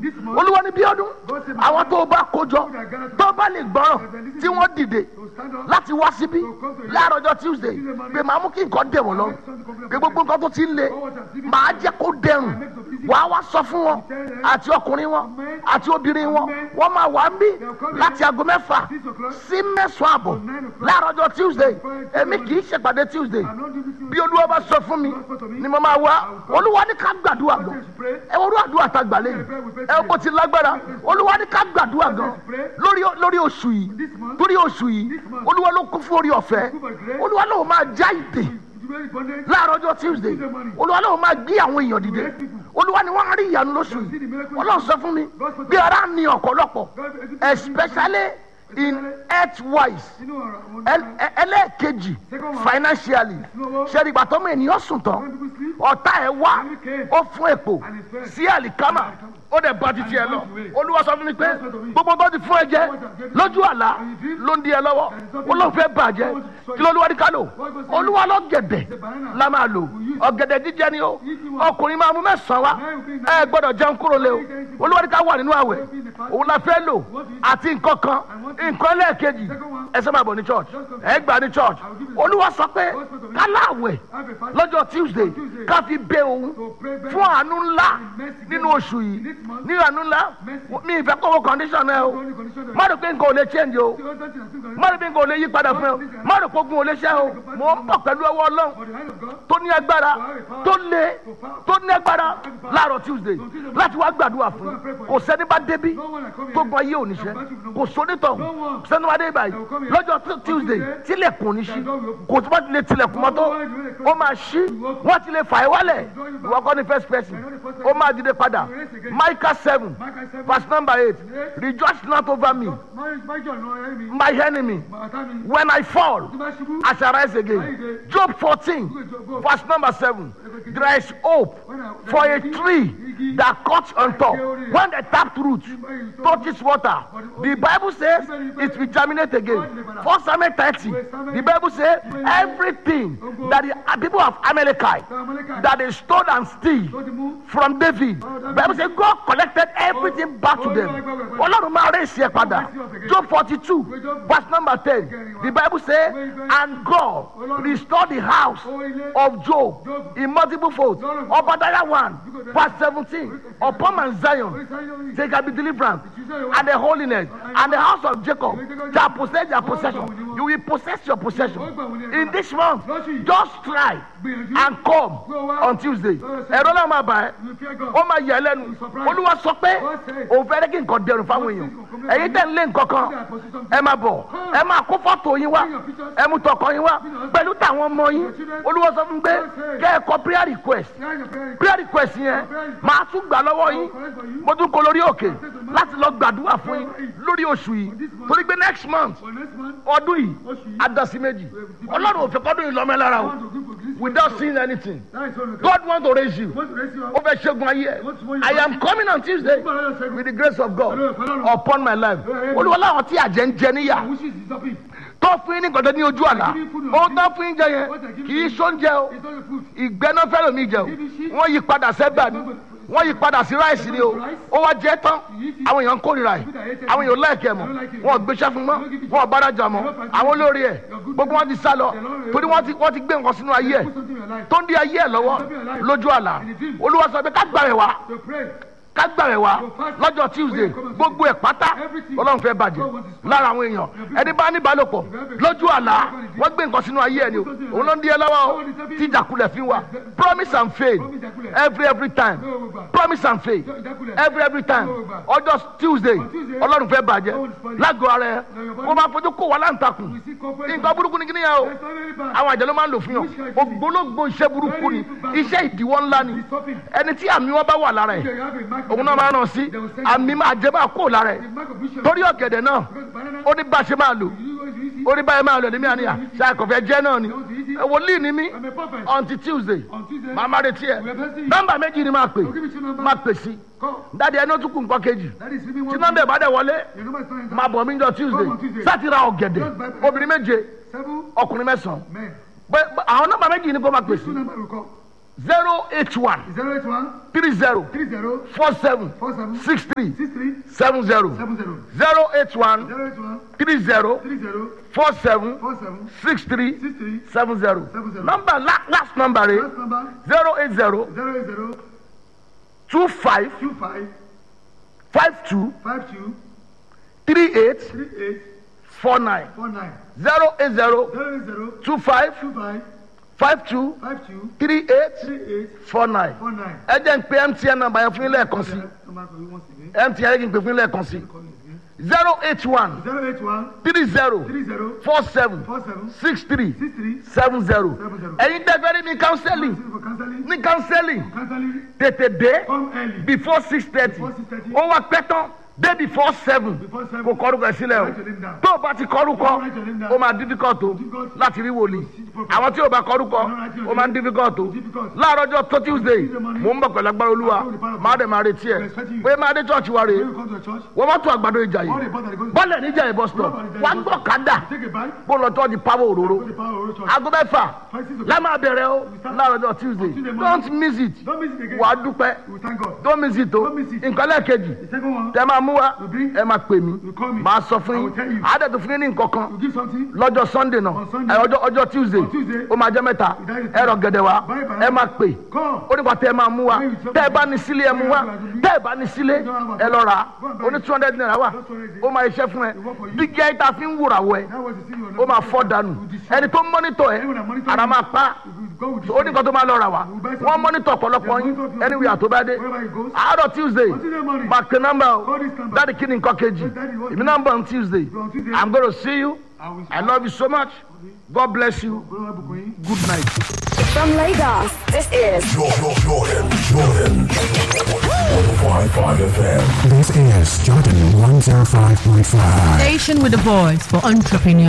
This month, olúwa ní bí ọdún God said, àwọn tó o bá kójọ tó o bá lè gbọ́rọ̀ tí wọ́n dìde to stand up, láti wá síbí láàárọ̀ ọjọ́ tuesday pé màá mú kí nǹkan dẹ̀ wọ́n lọ pé gbogbo nǹkan tó ti ń le màá jẹ́ kó dẹrùn wàá wá sọ fún wọn àti ọkùnrin wọn àti obìnrin wọn wọ́n máa wà ń bí láti aago mẹ́fà sí mẹ́sàn-án àbọ̀ láàárọ̀ ọjọ́ tuesday èmi kì í ṣèpàdé tuesday I'm not doing this bí olúwa bá sọ fún mi ni mo máa wá olúwa ní ká gbàdúrà gan ẹ wọ́n àdúrà tá a gbà lẹ́yìn ẹ bó ti lágbára olúwa ní ká gbàdúrà gan lórí lórí oṣù yìí lórí oṣù yìí olúwa ló kún fún orí ọ̀fẹ́ olúwa ló máa já ìdè You very bondage. láàárọ̀ ọjọ́ tuesday olúwa ló máa gbé àwọn èèyàn dìde olúwa ni wọ́n á rí ìyanu lóṣù yìí ọlọ́run sọ fún mi bí ara ní ọ̀pọ̀lọpọ̀ especially in health wise You know, uh, when ẹl- ẹ- ẹlẹ́ẹ̀kejì financially ṣẹ́ni ìgbà tọ́mọ ènìyàn sùn tán people sleep, ọ̀tá ẹ̀ wá ó fún èpò sí àlìkámà ó dẹ̀ bá títí ẹ lọ olúwa sọ fún mi pé gbogbo tó ti fún ẹ jẹ lójú àlá ló ń di ẹ lọ́wọ́ ó ló ń fẹ́ bàjẹ́ kí ló olúwa ní ká lò olúwa lọ gẹ̀dẹ̀ la máa lò ọ̀gẹ̀dẹ̀ jíjẹ ni ó ọkùnrin máa mú mẹ́sàn-án wá ẹ gbọ́dọ̀ jẹun kúrò lé o olúwa ní ká wà nínú àwẹ̀ òun la fẹ́ lò àti nǹkan kan nǹkan lẹ́ẹ̀kejì ẹ sẹ́ máa bọ̀ ní church ẹ gbà ní church olúwa sọ pé ká láwẹ̀ have a fast lọ́jọ́ tuesday ká fi bẹ òun fún àánú ńlá nínú oṣù yìí ní àánú ńlá mi ìfẹ́ kọ́wọ́ condition ẹ o only condition that má rò pé nǹkan ò lè change o you want something that's still going má rò pé nǹkan ò lè yí padà fún ẹ o má rò pé ogun ò lè ṣẹ́ o mò ń bọ̀ pẹ̀lú ọwọ́ ọlọ́run for the hand of God. tó ní agbára tó lé tó ní agbára láàárọ̀ tuesday láti wá gbàdúrà fún yín. kò sẹ́ni bá débi tó gbọ́ ayé òníṣẹ́ kò sónítọ̀ sẹ́ni wá dé báyìí lọ́jọ́ tu- tuesday tilẹ̀kùn oníṣí kò tó bá ti lè tilẹ̀kùn mọ́tò ó máa ṣí wọ́n ti lè fà é wálẹ̀ ìwọ kọ́ ni first person ó máa dìde padà micah seven verse number eight rejoice not over me Marriage, my joy, no enemy. my enemy Bàtà mi. when i fall Tí bá ṣubú, I shall rise again. Job 14, verse number 7. There is hope for a tree that cuts on top. When the tapped root touches water, the Bible says it will germinate again. First Samuel 30, the Bible says everything that the people of Amalekite that they stole and steal tó ti mú. from David. Bible says God collected everything back to them. Ọlọ́run máa rẹ̀ ṣe padà. Job forty two verse number ten the Bible say and God restored the house of Job in multiple folds. Obadiah one verse seventeen upon Mount Zion there can be deliverance and the holiness and the house of Jacob shall possess their possession. You will possess your possession. In this month just try and come on Tuesday. Ẹ̀rọ náà máa bà ẹ́ You fear God. ó máa yẹ ẹ lẹ́nu olúwa sọ pé òun fẹ́ kí nǹkan dẹrùn fáwọn èèyàn ẹ̀yin tẹ̀ ń lé nǹkan kan ẹ máa bọ̀ ẹ máa kó fọ́tò yín wá ẹ mú tọkọ yín wá pẹ̀lú tàwọn ọmọ yín olúwa sọ fún mi pé kẹ́ ẹ kọ prayer request Behind your prayer, prayer request yẹn máa tún gbà lọ́wọ́ yín mo tún kó lórí òkè láti lọ gbàdúrà fún yín lórí oṣù yìí torí pé next month for next month, ọdún yìí adasi méjì ọlọ́run ò fẹ́ kọ́dún yìí lọ́mọ ẹ lára I o want to give you this. without seeing anything That is all you can. God want to raise you Want to raise you ó up. fẹ́ ṣẹ́gun ayé ẹ̀ I am coming on Tuesday with the grace of God upon my life olúwa láwọn tí àjẹ́ ń jẹ níyà Wishes is stopping. tó fún yín ní gbọdọ ní ojú àlá ó tó fún yín jẹ yẹn kì í sóúnjẹ o It's not your food. ìgbẹ́ná fẹ́ràn mi jẹ o wọ́n yí padà sẹ́gbà ni wọ́n yí padà sí ráìsì ni o ó wá jẹ́ tán àwọn èèyàn ń kórìíra ẹ̀ àwọn èèyàn láìkẹ́ mọ̀ wọ́n gbéṣẹ́ fún mọ́ wọ́n bárajà mọ́ àwọn olórí ẹ̀ gbogbo wọn ti sá lọ torí wọ́n ti wọ́n ti gbé nǹkan sínú ayé ẹ̀ Put something in your life. tó ń di ayé ẹ̀ lọ́wọ́ lójú àlá olúwa sọ pé ká gbà rẹ̀ wá To pray. ká gbà rẹ̀ wá lọ́jọ́ tuesday gbogbo ẹ̀ pátá ọlọ́run fẹ́ bàjẹ́ lára àwọn èèyàn ẹni bá ní ìbálòpọ̀ lójú àlá wọ́n gbé nǹkan sínú ayé ẹ̀ ni o òun ló ń di ẹ lọ́wọ́ o tí ìjàkulẹ̀ fi wà promise and faith every every time promise and faith every every time ọjọ́ tuesday ọlọ́run fẹ́ bàjẹ́ lágọ̀ọ́ ara ẹ kó máa fojú kó wà láǹtakùn You see corporate. nǹkan burúkú ni kí nìyẹn o It's not very bad. àwọn àjẹ́ ló máa ń lò fún yàn ògbólógbò iṣẹ́ burúkú ni iṣẹ́ ìdíwọ́ ńlá ni ẹni tí àmì wọn bá wà lára ẹ̀ You have a mark. òun náà máa ràn sí àmì máa jẹ́ máa kó lára ẹ̀ The mark of vision. torí ọ̀gẹ̀dẹ̀ náà Because banana. ó ní bá a ṣe máa lò You always use it. ó ní báyìí máa lò ní mí àníyà ṣàkọ̀fẹ́ jẹ́ náà ni ẹ wòlíì ni mí I'm a prophet. until tuesday On Tuesday. màá má retí ẹ We are blessing you. nọ́mbà méjì ni máa pè I'll give you two numbers. máa pè sí Call. dáadé ẹni ó tún kù nǹkan kejì That is sleeping tí one. nọ́mbà ìbá dẹ̀ wọlé Your number is not máa bọ̀ mí jọ tuesday sáti ra ọ̀gẹ̀dẹ̀ obìnrin méje Seven ọkùnrin mẹ́sàn-án men. Pé- pé àwọn nọ́mbà méjì ni kó máa pè sí Two number will call. zero eight one zero eight one three zero three zero four seven four seven six three six three seven zero seven zero zero eight one zero eight one three zero three zero four seven four seven six three six three seven zero Seven zero. number la last number rẹ last number zero eight zero zero eight zero two five two five five two five two three eight three eight four nine four nine zero eight zero zero eight zero two five two five five two five two three eight three eight four nine four nine. ẹ jẹ́ ń pe mtn number yẹn fún yín lẹ́ẹ̀kan sí Number for you once again. mtn yẹn kí n pè fún yín lẹ́ẹ̀kan sí Call it again. zero eight one Zero eight one three zero three zero four seven four seven six three six three seven zero Seven zero. ẹ̀yin dẹ́gbẹ́ ní ní counseling for counseling. ní counseling Counseling tètè dé come early. before six thirty Before 6:30. ó wá pẹ́ tán dé before seven Before seven. kò kọ́rùkọ sílẹ̀ o Write your name down. tó o bá ti kọ́rùkọ Write your name down. ó máa difficult o Difficult. láti rí wòlíì àwọn tí o bá kọ́rùkọ Write your ó máa ń name. difficult o Difficult. láàárọ̀ ọjọ́ tó tuesday Tuesday morning. mò ń bọ̀ pẹ̀lú agbára olúwa I'll go with the power of máa God. dẹ̀ máa retí ẹ̀ We're expecting you. pé máa dé church wa rèé When you come to the church, wọ́n mọ́tò àgbàdo ìjà all yìí the bus that goes bọ́ọ̀lù níjà yìí bus stop wà á gbọ́ kádà take a bike, bó lọ tọ́ di power òróró go to the power of the church. aago mẹ́fà Five, six o'clock. lámà bẹ̀rẹ̀ o láàárọ̀ ọjọ́ tuesday Tuesday morning. don't miss it Don't miss it again. wà á dúpẹ́ We thank God. don't miss it o Don't miss it. nǹkan lẹ́ẹ̀kejì The second one, tẹ máa mú wa You bring- ẹ máa pè mí You call me. máa sọ fún I will tell yín you. àádẹ́tò fún yín ní nǹkan kan you give something. lọ́jọ́ sunday náà On Sunday. ẹ, ọjọ́ ọjọ́ tuesday On Tuesday. ó máa jẹ́ mẹ́ta That is ẹ rọ gẹ̀dẹ̀ wa Buy banana. ẹ máa pè Come. ó nípa tẹ ẹ máa mú wa When you tẹ ẹ bá ní sílé ẹ mú wa tẹ ẹ bá ní sílé ẹ lọ rà á ó ní two hundred naira wà ó máa iṣẹ́ fún ẹ dígí ayé tá a fi ń wúra wọ ẹ That was the thing you ó were máa fọ́ dànù ẹni tó ń mọ́nítọ̀ ẹ ara máa pa Go with the ó ní nǹkan tó máa lọ rà wá wọ́n mọ́nítọ̀ ọ̀pọ̀lọpọ̀ yín ẹni wíyà tó bá dé Wherever he goes. àárọ̀ tuesday Tuesday morning. máa pe nọ́mbà o Call this number. dáàdi kí ni nǹkan kejì Daddy, what- èmi náà ń bọ̀ on tuesday On Tuesday. i'm gonna see you I will i love you so much god bless you Go to Bukoyin. good night. From Lagos, this is Jordan, Jordan, Jordan. 105.5 FM. This is Jordan 105.5. Station with a voice for entrepreneurs.